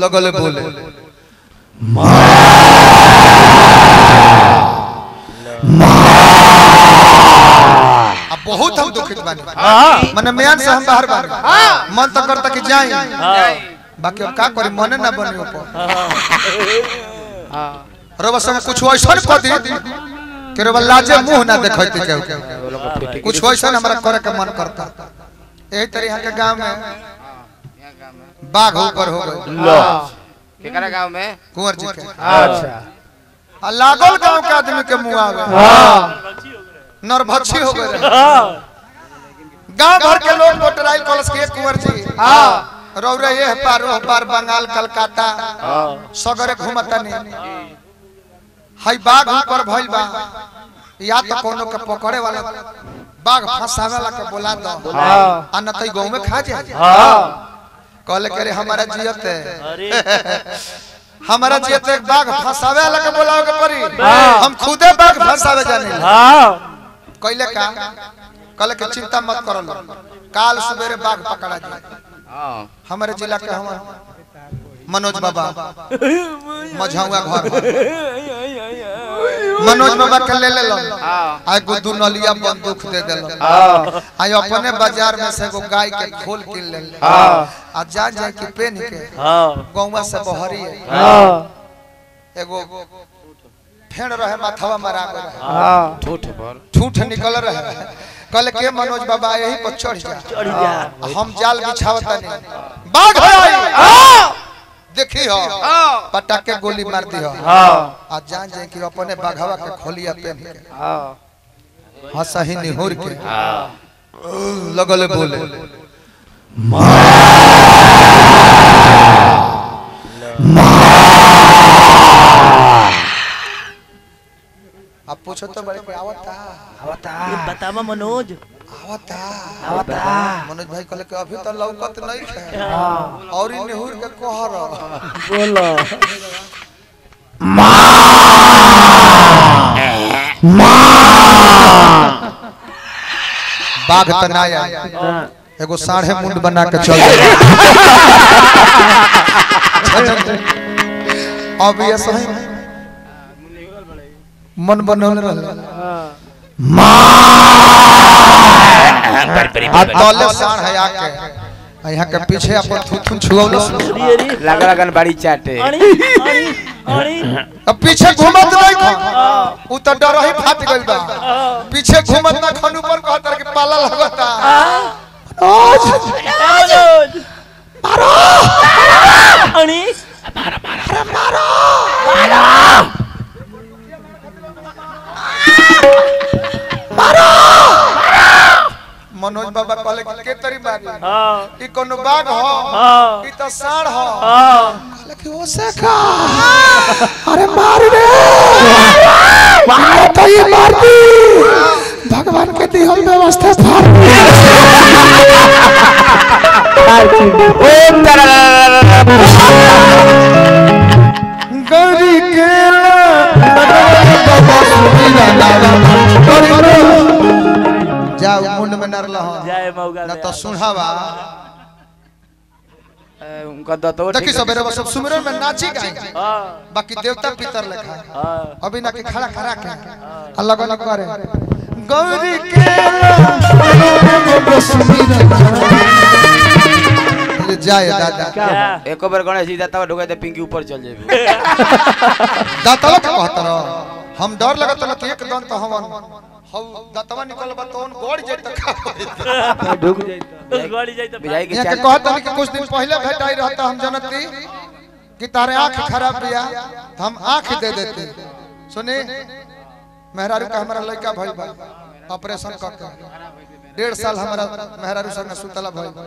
लगल बोले अब बहुत हम दुखित बानी मने म्यान से हम बाहर बानी मन तो करता कि जाई बाकी अब का करी मने ना बनी ऊपर रवा संग कुछ ऐसा कर दी कि रवा लाजे मुंह ना देखैते केहू कुछ ऐसा हमरा करे के मन करता यही तरह यहाँ के गांव में बाघ ऊपर हो गए केकरा गांव में कुंवर जी के अच्छा आ लागल गांव के आदमी के मुंह आवे नरभक्षी हो गए गांव भर के लोग मोटराइल कॉलेज के कुंवर जी रौरे ये पार ओह पार बंगाल कलकत्ता सगरे घूमता नहीं हई बाघ ऊपर भइल बा या तो कोनो के पकड़े वाला बाघ फंसावे वाला के बोला दो आ न तई गांव में खा जाए कहले करे हमारा जियत है हमारा जियत एक बाघ फंसावे वाला के बोलावे के पड़ी हम खुदे बाघ फंसावे जाने कहले का कहले के चिंता मत करो लो काल सवेरे बाघ पकड़ा जाए हां हमारे जिला के हम मनोज बाबा मझौआ घर मनोज बाबा के ले ले लो हां आय गुद्दू नलिया बंदूक दे देलो आय अपने बाजार में से एगो गाय के खोल किन ले आ जा जा के पेन के गौवा से बहरी है एगो फेड़ रहे माथवा मरा गए ठूठ पर ठूठ निकल रहे कल के मनोज बाबा यही पर चढ़ जा हम जाल बिछावता नहीं बाघ है देखी हो पटाके गोली मार दी हो आ जान जाए कि अपने बाघवा के खोलिया पेन के हंसा ही निहुर के लगल बोले अब पूछो तो बड़े कोई आवता बतावा मनोज आवता मनोज भाई कहले कि अभी तो लौकत नहीं है और इ निहुर के कहर बोलो बाघ तनाया एगो साढ़े मुंड बना के चल अब ये सही मन बनल रहल आ तले साढ़ है आके आ यहाँ के पीछे अपन थुथुन छुअल अरे अरे लग लगन बड़ी चाटे अरे अरे अरे अब पीछे घूमत नहीं खा उ तो डर ही फाट गइल बा पीछे घूमत ना खन ऊपर कहतर के पाला लगता मनोज अरे मनोज बाबा कहले कि के तरी मारी हाँ ई कोनो बाघ हो हाँ ई तो साढ़ हो हाँ कहले कि ओसे का अरे मार रे मार तो ये मार दी भगवान के दिहल व्यवस्था फाड़ गौरी के जाओ मुंड में नर लहो जय मौगा ना तो सुनहावा उनका दतो देखी सवेरे सब सुमिरन में नाची गाए हाँ बाकी देवता पितर लेखा हाँ अभी ना कि खड़ा खड़ा के अलग अलग करे गौरी के ले जाए दादा क्या एको बार गणेश जी दाता ढोके दे पिंकी ऊपर चल जेबे दातवा के कहत रहो हम डर लगत रहो कि एक दन तो हमन हौ दातवा निकल बा तो गोड़ जेत का होइत। ढुक जाइता गाड़ी जाई तो बिजाई के यहाँ के चाट कहत रही कि कुछ दिन पहले भेटाई रहता हम जनती कि तारे आंख खराब बिया तो हम आंख दे देते सुनी मेहरारू का हमारा लड़का भइल बा ऑपरेशन कर के डेढ़ साल हमारा मेहरारू संग सुतला भइल बा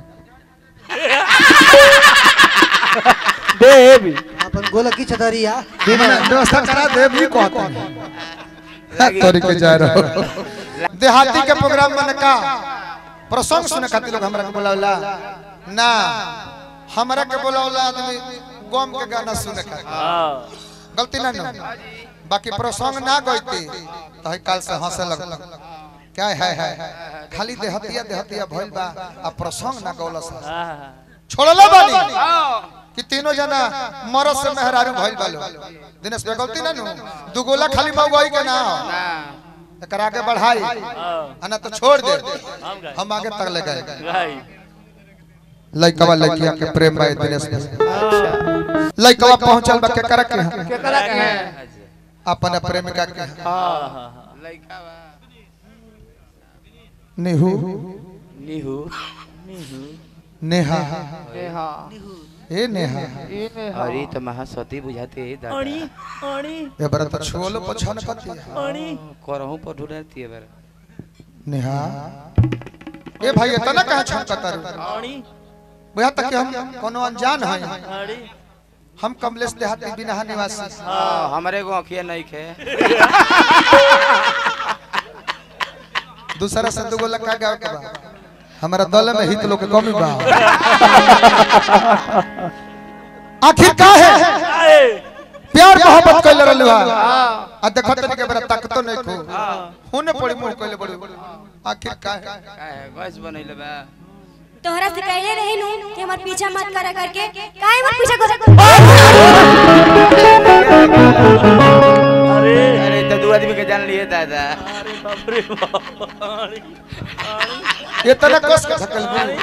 देवी अपन गोला की छतरिया व्यवस्था करा दे भी कहते हैं तोरी के जा रहो देहाती के प्रोग्राम में का प्रसंग सुने खातिर लोग हमरा के बुलावला ना हमरा के बुलावला आदमी गम के गाना सुने खातिर हाँ गलती ना ना बाकी प्रसंग ना गईती तो है काल से हंसे लगल क्या है है खाली देहतिया देहतिया भइल बा आ प्रसंग ना गौलस हाँ छोड़ला बानी कि तीनों जना मरद से मेहरारू भइल बालो दिनेश पे गलती ना नु दुगोला खाली मौगई के ना हो ना एकरा आगे बढ़ाई हाँ अना तो छोड़ दे हम गए हम आगे तक ले गए गए लइकवा लइकिया के प्रेम बा दिनेश में लइकवा पहुंचल बा के करे के यहाँ? केकरा के है अपन प्रेमिका के यहाँ। हाँ हाँ हाँ लइका बा निहू निहू नेहा हां ए नेहा अरे तो महासती बुझाते है दादा अड़ी अड़ी ए बरा तो छोलो पछन कती अड़ी करहूं पर ढूंढती है बेर नेहा ए भाई इतना कहा छनकता रे अड़ी बुझा तक कि हम कोनो अनजान है अड़ी हम कमलेश देहाती बिना निवासी हां हमरे को अखिया नहीं खे दूसरा से दुगो लगा गाँव के बा हमारा दल में हित लोग के कमी बा आखिर का है आए प्यार मोहब्बत कइले रहलु हा आ देखत नहीं के बरा ताकतो नहीं को होने पड़ी मुंह कइले बड़ी आखिर का है का है गैस बनैले बा तोहरा से कहले रही नु कि हमर पीछा मत करा करके काहे मत पीछा कर अरे अरे तो दो आदमी के जान लिए दादा अरे बाप रे बाप अड़ी अड़ी ये तना कस के धकल बू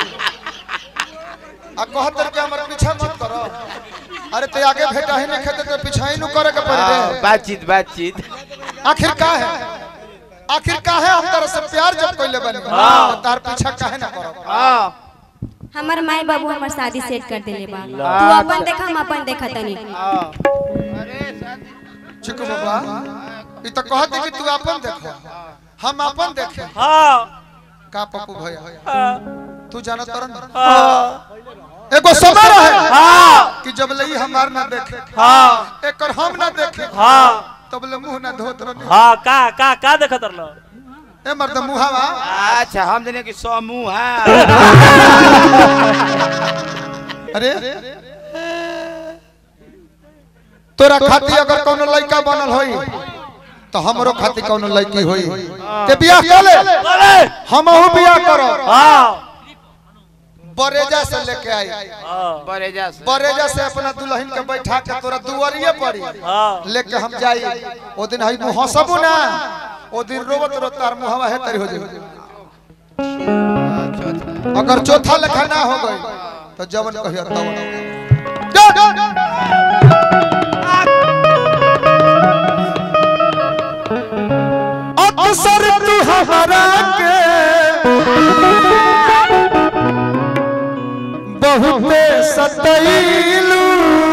आ कहत के हमर पीछा मत करो अरे ते आगे भेटा ही नहीं खेते तो पीछा ही नु करे के पड़ी हाँ, रे बातचीत बातचीत आखिर का है आखिर का है हम तरह से प्यार जब कइले बनी तो तार पीछा काहे ना करो हां हमर माई बाबू हमर शादी सेट कर देले बा तू अच्छा। अपन देखा हम अपन देखा तनी अरे शादी चिकू बाबा ई तो कहत कि तू अपन देखो हम अपन देखे हाँ का पप्पू भैया हाँ तू जानत तरन हाँ एगो समय रहे हाँ कि जब लई हमार ना देखे हाँ एकर हम ना देखे हाँ तब ले मुंह ना धोत रहनी हाँ का का का देखत रहलो ए मर्द मुहावा अच्छा हम देने की समूह है अरे तोरा खाती अगर कोनो लड़का बनल होई तो हमरो खाती कोनो लड़की होई ते बियाह कर ले अरे हमहू बियाह करो हाँ बरेजा से लेके आई हाँ बरेजा से बरेजा से अपना दुल्हन के बैठा के तोरा दुआरिये पड़ी हाँ लेके हम जाई ओ दिन हई मुंह हंसबू ना ओ दिन रोवत रोत तार मुहवा है तरी हो जाई चौथा अगर चौथा लेखा ना हो गई तो जवन कहियो तवन जा, जा, जा। अक्सर तू हमारा के बहुते सतैलू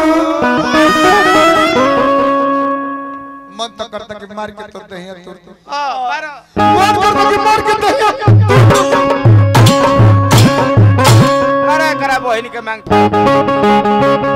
मन तो करता कि मार के तोड़ दे तोड़ दे हां बारह मार करता कि मार के दे अरे करा बहन के मांग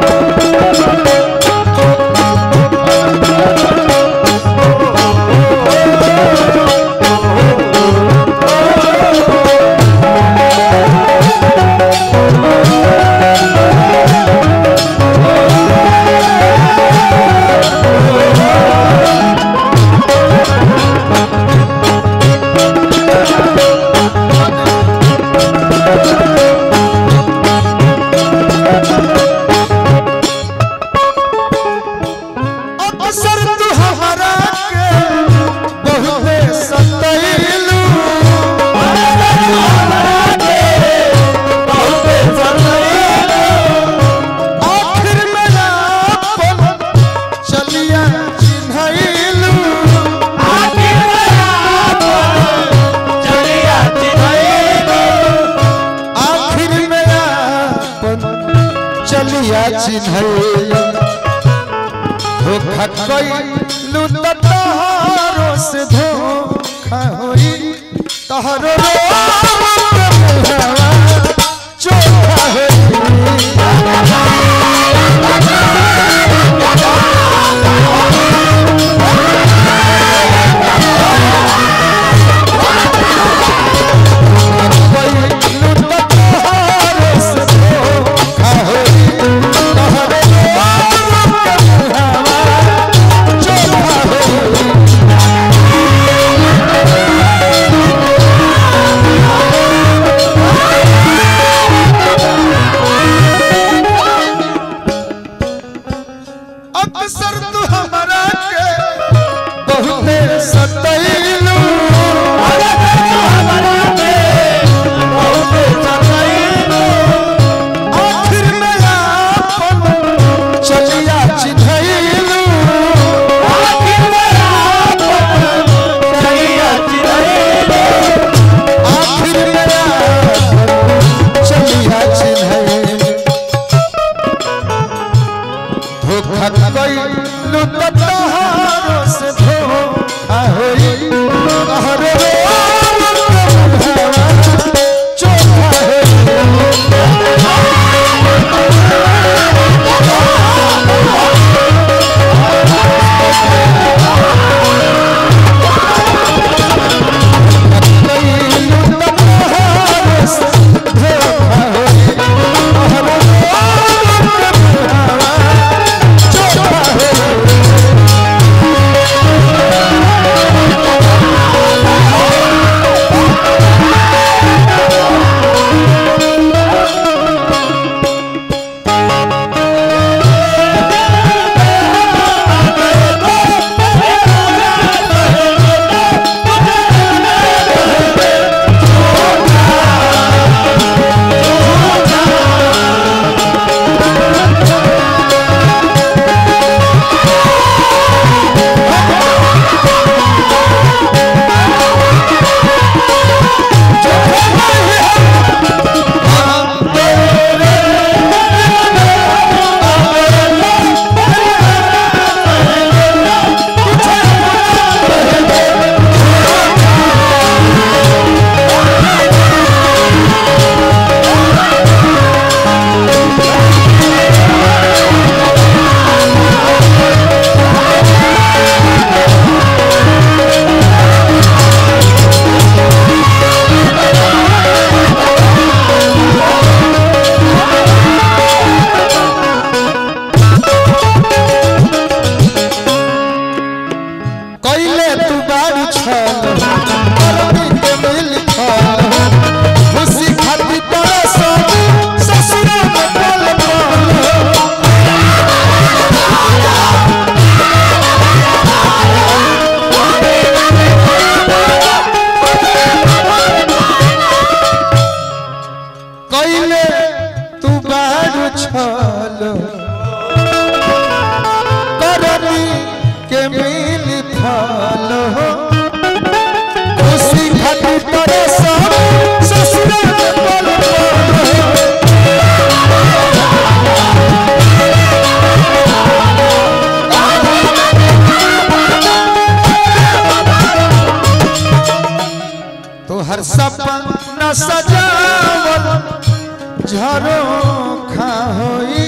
अक्सर तू हमारा के बहुते सतैलू आखिर मेरा अपन चलिया चिन्हैलू आखिर मेरा अपन चलिया चिन्हैलू धोखा कइलू त तोहरो से धोखा होई तोहरो चोखा होई कइलू त तोहरो से धोखा होई तोहरो चोखा होई अक्सर तू हमरा के बहुते सतैलू आखिर में आपन चलिया चिन्हैलू आखिर में आपन चलिया चिन्हैलू धोखा कइलू त तोहारो से धोखा होई तोहरे चोखा होई कइलू त तोहारो से धोखा होई तोहरे चोखा होई कइले तू बाड़ी छल अरबी के मिल छल खुशी खाती तरस ससुर में पल पल कइले तू बाड़ी छल करनी के मिल फल हो खुशी खाती तोरे सब ससुर के पल पल हो। तोहर सपना सजावल झरोखा होई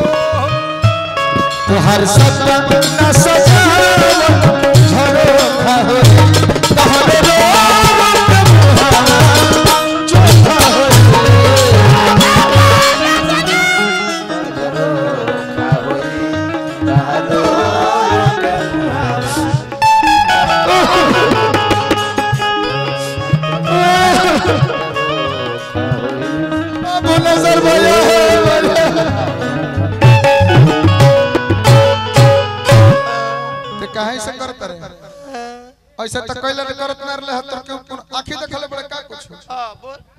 तोहर सपना सजावल झरोखा होई तोहरे रोवत मुहावा चोखा होई अब नजर भया है ते काहे से करत रहे ऐसे त कइले करत ना रहले त आंखी देखले बड़े का कुछ हाँ बोल